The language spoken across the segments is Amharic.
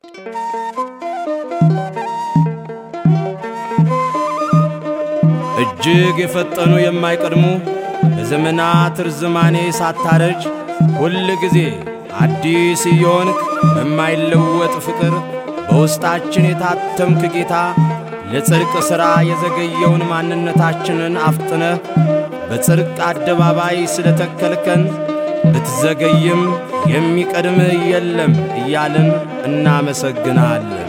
እጅግ የፈጠኑ የማይቀድሙ በዘመናት ርዝማኔ ሳታረጅ ሁል ጊዜ አዲስ እየሆንክ በማይለወጥ ፍቅር በውስጣችን የታተምክ ጌታ ለጽድቅ ሥራ የዘገየውን ማንነታችንን አፍጥነህ በጽድቅ አደባባይ ስለ ተከልከን ብትዘገይም የሚቀድምህ የለም እያልን እናመሰግናለን።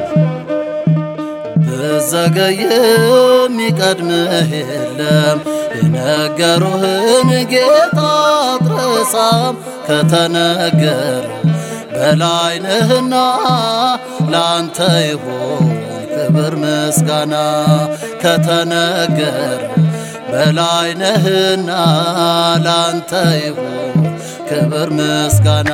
ብዘገይም የሚቀድምህ የለም የነገሩህን ጌታ አትረሳም ከተነገር በላይ ነህና ላንተ ይሁን ክብር ምስጋና ከተነገር በላይ ነህና ላንተ ይሁን ክብር ምስጋና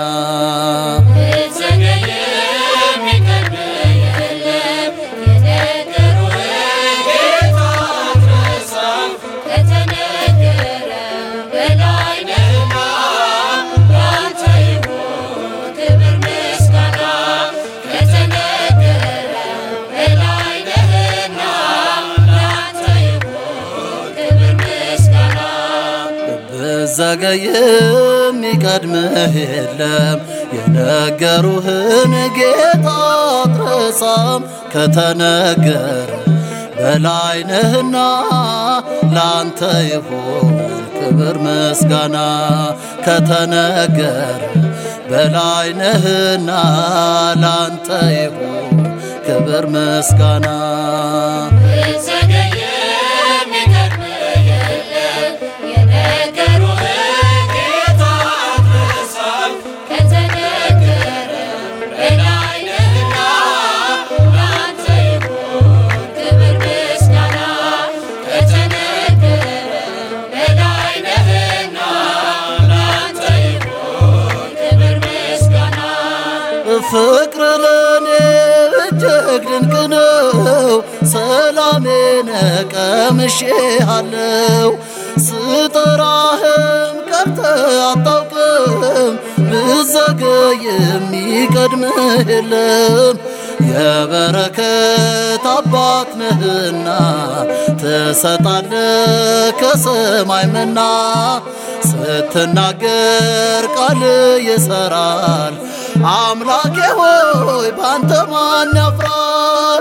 ብዘገይም የሚቀድምህ የለም የነገሩህን ጌታ አትረሳም ከተነገር በላይ ነህና ላንተ ይሁን ክብር ምስጋና ከተነገር በላይ ነህና ላንተ ይሁን ክብር ምስጋና ፍቅር ለኔ እጅግ ድንቅ ነው፣ ሰላሜን ቀምሼሃለው። ስጠራህም ቀርተህ አታውቅም፣ ብዘገይ የሚቀድምህ የለም። የበረከት አባት ነህና ትሰጣለህ ከሰማይ መና። ስትናገር ቃል ይሰራል። አምላኬ ሆይ ባንተ ማን ያፍራል?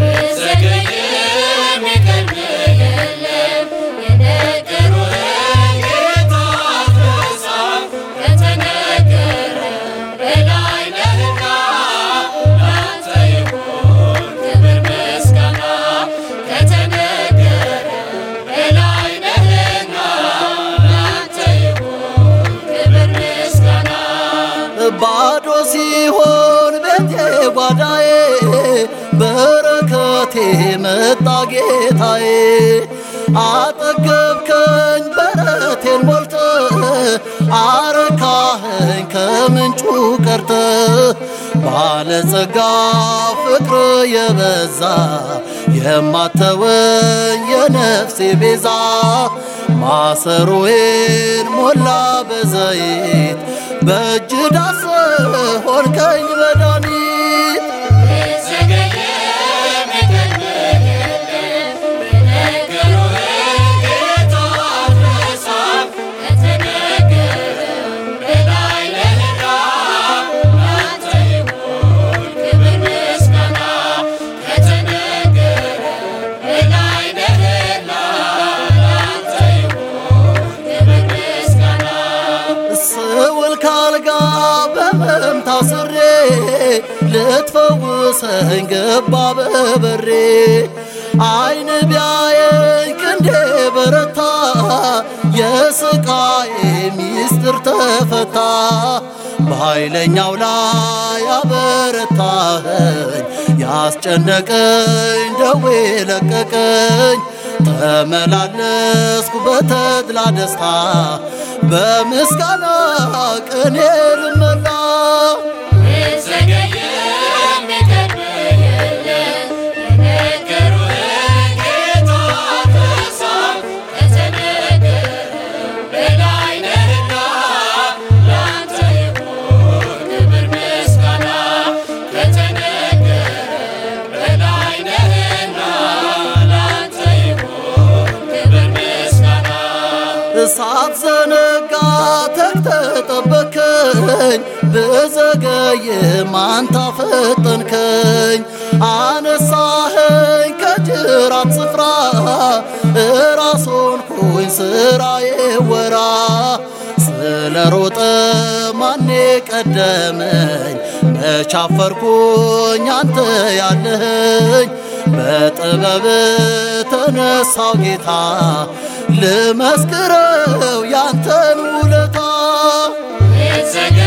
ባዶ ሲሆን ቤቴ ጓዳዬ በረከቴ መጣ ጌታዬ። አጠገብከኝ በረቴን ሞልተ አረካኸኝ ከምንጩ ቀርተ ባለጸጋ ፍቅር የበዛ የማተወኝ የነፍሴ ቤዛ ማሰሮዬን ሞላ በዘይት በእጅ ዳስ ሆንከኝ መድኃኒት ስውል ካልጋ በመም ታስሬ ልትፈውሰኝ ገባ በበሬ አይን ቢያየኝ ክንዴ በረታ የስቃዬ ሚስጥር ተፈታ በኃይለኛው ላይ አበረታኸኝ ያስጨነቀኝ ደዌ ለቀቀኝ ተመላለስኩ በተድላ ደስታ በምስጋና ቅኔ ልመላ Thank you. ሳትዘነጋ ተክተጠበከኝ ብዘገይም አንተ አፈጠንከኝ አነሳኸኝ ከጅራት ስፍራ እራሶን ኩኝ ስራዬ ወራ ስለ ሮጠ ማኔ ቀደመኝ መቻፈርኩኝ አንተ ያለኸኝ በጥበብ ተነሳው ጌታ ልመስክረው ያንተን ውለታ የተዘጋ